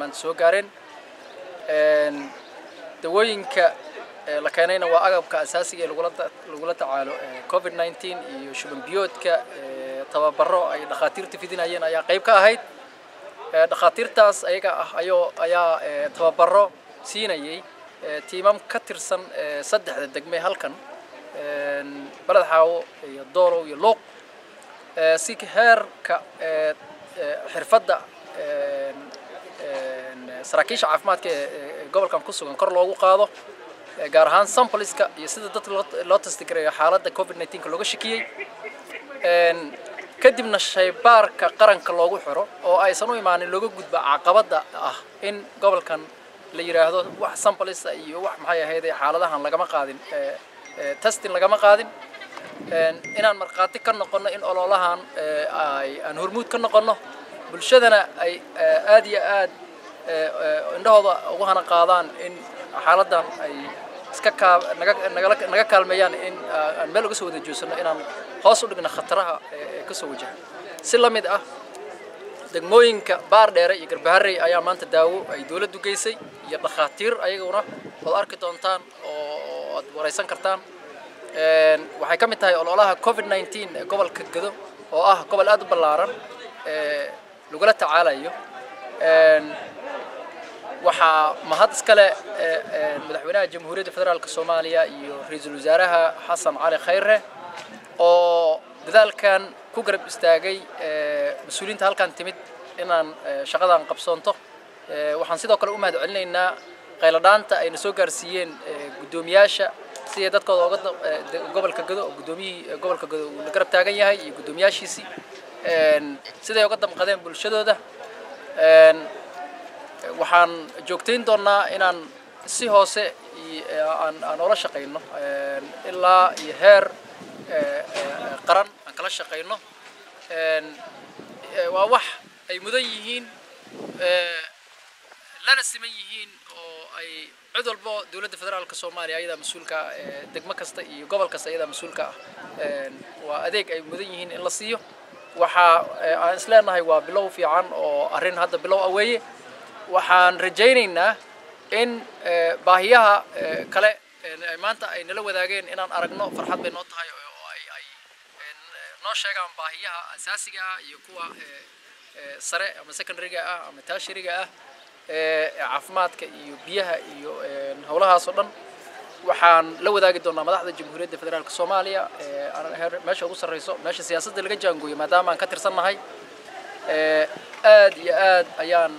maanta soo gaareen dawooyinka la keenayna waa agabka asaasiga ee lagula tacaalo covid 19 iyo shuban biyoodka tababaro ay dhakhaatiirta fidinayeen ayaa qayb ka ahayd dhakhaatiirtaas ayaga ah ayoo ayaa tababaro siinayay tiimam ka tirsan saddexda degme halkan baled xaawo iyo doolow iyo luuq si heerka xirfadda saraakiisha caafimaadka ee gobolkan ku sugan kor loogu qaado gaar ahaan sampliska iyo sida dadka loo testigareeyo xaaladda covid 19 looga shakiyey kadibna shaybaarka qaranka loogu xiro oo aysan u imaanin looga gudba caqabadda ah in gobolkan la yidhaahdo wax samplisa iyo wax maxay ahayd xaaladahan lagama qaadin testing lagama qaadin inaan markhaati ka noqonno in ololahan ay aan hormuud ka noqonno bulshadana ay aad iyo aad indhahooda ugu hana qaadaan in xaaladdan ay iska kaa naga nagala naga kaalmeeyaan in aan meel uga soo wada joogsanno inaan hoos u dhigno khataraha ee ka soo wajaha si la mid ah degmooyinka baar dheere iyo garbaharey ayaa maanta daawo ay dowladdu geysay iyo dhakhaatiir ayaguna ood arki doontaan oo aad waraysan kartaan waxay ka mid tahay ololaha covid 19 ee gobolka gado oo ah gobol aad u ballaaran ee lagula tacaalayo waxaa mahad iskale madaxweynaha jamhuuriyadda federaalk soomaaliya iyo ra-iisul wasaaraha xasan cali khayre oo dadaalkan ku garab istaagay mas-uuliyiinta halkan timid inaan shaqadan qabsoonto waxaan sidoo kale u mahad celinaynaa qayladhaanta ayna soo gaarsiiyeen guddoomiyaasha siday dadkooda oga gobolka gado oo guddoomiyihii gobolka gado uu la garab taagan yahay iyo guddoomiyaashiisii siday uga damqadeen bulshadooda waxaan joogtayn doonnaa inaan si hoose aan aan oola shaqayno ilaa iyo heer qaran aan kala shaqayno waa wax ay mudan yihiin lana siman yihiin oo ay cid walbo dowladda federaalka soomaaliya ayadaa mas-uulka ah degmo kasta iyo gobol kasta ayadaa mas-uulka ah waa adeeg ay mudan yihiin in la siiyo waxaa aan isleenahay waa bilow fiican oo arrin hadda bilow ah weeye waxaan rajaynaynaa in baahiyaha kale maanta ay nala wadaageen inaan aragno farxad bay noo tahay oo ay ay noo sheegaan baahiyaha asaasiga ah iyo kuwa sare ama secondaryga ah ama taashiriga ah caafimaadka iyo biyaha iyo howlahaas oo dhan waxaan la wadaagi doonaa madaxda jamhuuriyadda federaalk soomaaliya meesha ugu sarreyso meesha siyaasadda laga jaangooyo maadaama aan ka tirsannahay aad iyo aad ayaan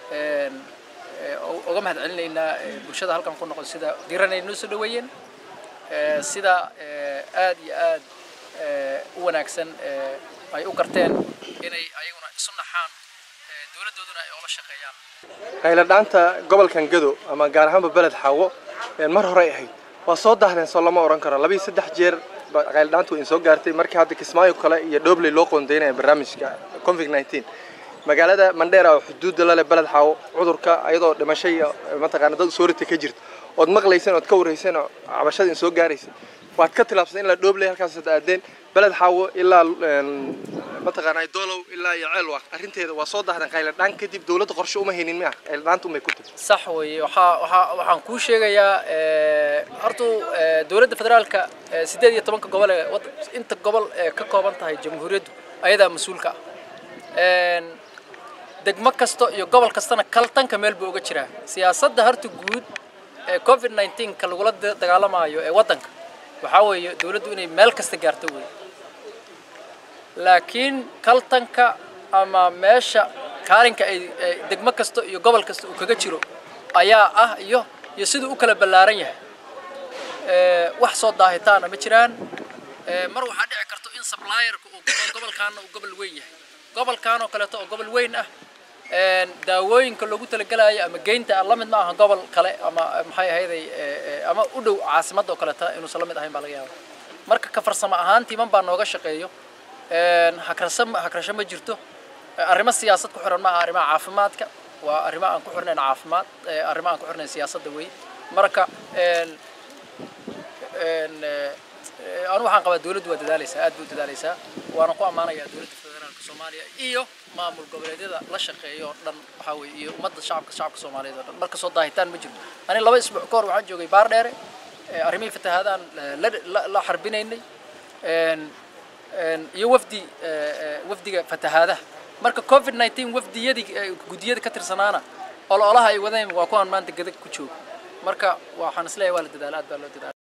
uga mahad celinaynaa bulshada halkan ku noqon sida diranay noo soo dhaweeyeen sida aad iyo aad u wanaagsan ay u garteen inay ayaguna isu naxaan dowladdooduna ay oola shaqeeyaan qayladhaanta gobolkan gado ama gaar ahaanba beled xaawo mar horey ahayd waa soo dahdeen soo lama oran karo labiiyo saddex jeer qayladhaantu way soo gaartay markii hadda kismaayo kale iyo dhobley loo qoondeynaya barnaamijka covid 19 magaalada mandheera oo xuduudda la leh beled xaawo cudurka ayadoo dhimasho iyo mataqaana dad soorita ka jirta ood maqlayseen ood ka warrayseen oo cabashada in soo gaaraysay waad ka tilaabsatay in la dhoobley halkaas ad aadeen beled xaawo ilaa mataqaanaa doolow ilaa iyo ceelwaaq arrinteeda waa soo dahdan qayladhaan kadib dowladda qorshe uma haynin miya qayladhaanta umay ku timi sax weeye waxaa waxaa waxaan kuu sheegayaa hortu dowladda federaalka siddeed iyo tobanka gobol ee inta gobol ee ka kooban tahay jamhuuriyaddu ayadaa mas-uulka ah degmo kasta iyo gobol kastana kaltanka meel buu uga jiraa siyaasadda horta guud ee covid 19 ka lagula dagaalamaayo ee waddanka waxaa weeye dowladdu inay meel kasta gaarto wey laakiin kaltanka ama meesha kaalinka ay degmo kasta iyo gobol kasta uu kaga jiro ayaa ah iyo iyo siduu u kala ballaaran yahay wax soo daahitaana ma jiraan mar waxaa dhici karto in supplierka uu gobolkaana uu gobol weyn yahay gobolkan oo kaleeto oo gobol weyn ah daawooyinka loogu talagelayo ama geynta la mid ma aha gobol kale ama maxay ahayday ama u dhow caasimadda oo kaleeta inuusan la mid ahayn baa laga yaaba marka ka farsamo ahaan tiiman baa nooga shaqeeyo hakrasho hakrasho ma jirto arrimo siyaasad ku xiran ma aha arrimaha caafimaadka waa arrimo aan ku xirnayn caafimaad arrimo aan ku xirnayn siyaasadda wey marka anu waxaan qabaa dowladdu waa dadaalaysaa aad bay u dadaalaysaa waana ku ammaanayaa dowladda federaalka soomaaliya iyo maamul goboleedyada la shaqeeya oo dhan waxaa weeye iyo ummadda shacabka shacabka soomaaliyeed oo dhan marka soo daahitaan ma jiro ani laba isbuuc ka hor waxaan joogay baar dheere arrimihii fatahaadaan la xarbinaynay iyo wafdi wafdiga fatahaadaha marka covid 19 wafdiyadii guddiyada ka tirsanaana ololaha ay wadeen waa kuwaan maanta gadag ku jooga marka waxaan isleeyahay waa la dadaala aad baa loo dadaala